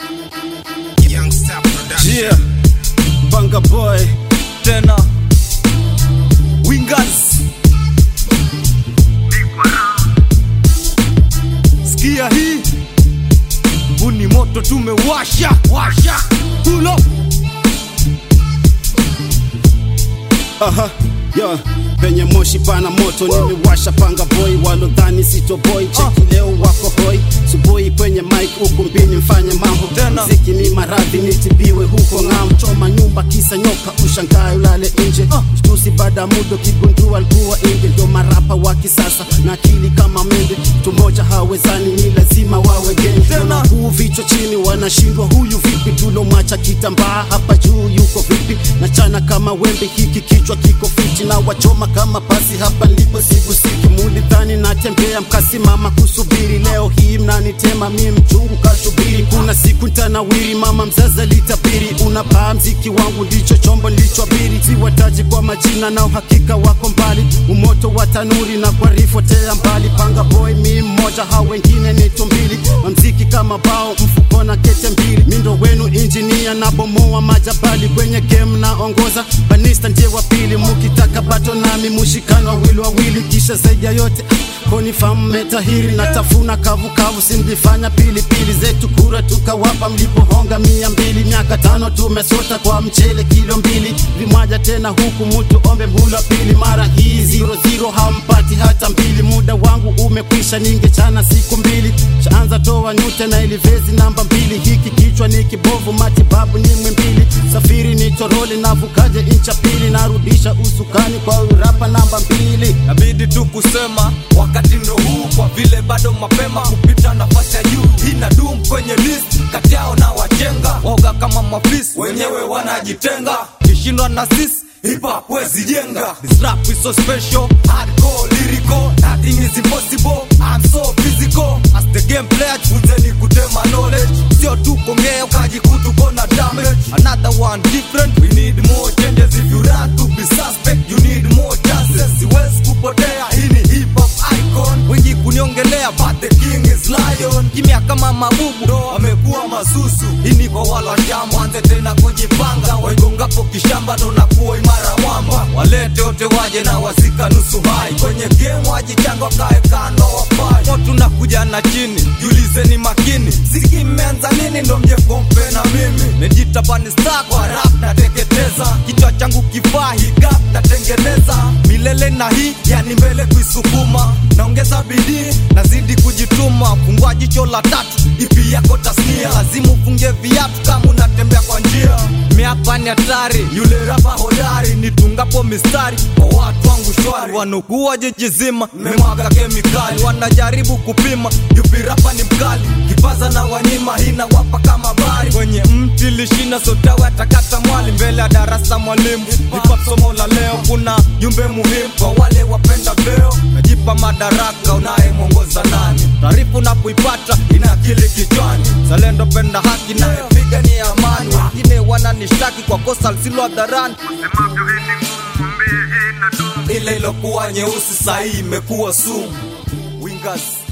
Youngster Production. Yeah, Banga Boy tena Wingers. Sikia hii, huu ni moto tumewasha washa, pull up. Aha, yo, penye moshi pana moto nimewasha panga boy walodhani sito boy cheki leo wako hoi subuhi kwenye mic ukumbini mfanye mambo Tena. mziki ni maradhi nitibiwe huko ng'am choma nyumba kisa nyoka ushangae ulale nje shtusi baada ya muda kigundua alikuwa inge ndio marapa wa kisasa na akili kama mende mtu mmoja hawezani ni lazima wawe gengi Tena. huu vichwa chini wanashindwa huyu vipi tulomacha kitambaa hapa juu yuko vipi na chana kama wembe hiki kichwa kiko fiti na wachoma kama pasi hapa nilipo sigusiki mulidhani natembea mkasimama kusubiri leo hii mnanitema mi mchungu kashubiri kuna siku ntanawiri mama mzazi litabiri unapaa mziki wangu ndicho chombo nilichoabiri siwataji kwa majina na uhakika wako mbali umoto wa tanuri na kwa rifotea mbali panga boy mi mmoja hao wengine ni tumbili mamziki kama bao mfuko na kete mbili mindo wenu injinia na bomoa majabali kwenye game naongoza banista ndiye wa pili mukitaka bato nami mushikano wawili wawili kisha zaidi ya yote konifamu metahiri na tafuna kavukavu simlifanya pilipili zetu kura tukawapa mlipohonga mia mbili miaka tano tumesota kwa mchele kilo mbili vimwaja tena huku mutu ombe mhula pili mara hii zero zero hampati hata mbili muda wangu umekwisha ningechana siku mbili shaanza toa nyute na ilivezi namba mbili hiki kichwa ni kibovu matibabu ni mwimbili safiri ni toroli navukaje incha pili narudisha usukani kwa urapa namba mbili Nabidi tu kusema wakati ndo huu, kwa vile bado mapema kupita nafasi ya juu. Ina dum kwenye list kati yao na wajenga woga kama mafisi, wenyewe wanajitenga. Kishindwa na sisi hip hop wezi jenga. This rap is so special, hardcore, lyrical, nothing is impossible. I'm so physical as the game player, chuzeni kutema knowledge, sio tu kongea ukajikuta uko na damage. Another one different, we need more changes. If you run to be suspect, you need more chances. Siwezi kupotea, hii ni hip hop icon. Wengi kuniongelea, but the king is lion. Kimya kama mabubu, ndo amekuwa masusu. Hii ni kwa wala shamba, anze tena kujipanga. Waigongapo kishamba, ndo nakuwa imara mwamba. Walete wote waje na wasika nusu hai. Kwenye game wajichanga, wakae kando wafai. Moto unakuja na chini, jiulizeni makini. Ziki mmeanza nini, ndo mje kompe na mimi. Nejita pani star kwa rap nateketeza. Kichwa changu kifaa hii gap natengeneza. Milele na hii, yani mbele kuisukuma. Naongeza bidii, nazidi kujituma. Fungua jicho la tatu, ipi yako tasnia. Lazima ufunge viatu kama unatembea kwa njia. Miapa ni hatari, yule rapa hodari. Nitungapo mistari, kwa watu wangu shwari. Wanakuwa jiji zima, memwaga kemikali. Wanajaribu kupima, yupi rapa ni mkali. Kipaza na wanyima, hina wapa kama bari. Kwenye mti lishina sotawe atakata mwali. Mbele ya darasa mwalimu, nipa somo la leo. Kuna jumbe muhimu kwa wale wapenda veo. Najipa madaraka, unayemwongoza nani? Taarifa unapoipata ina akili kichwani. Zalendo penda haki, nayepiga ni amani. Wengine wananishtaki kwa kosa lisilo hadharani. Ile ilokuwa nyeusi sahii imekuwa sumu. Wingers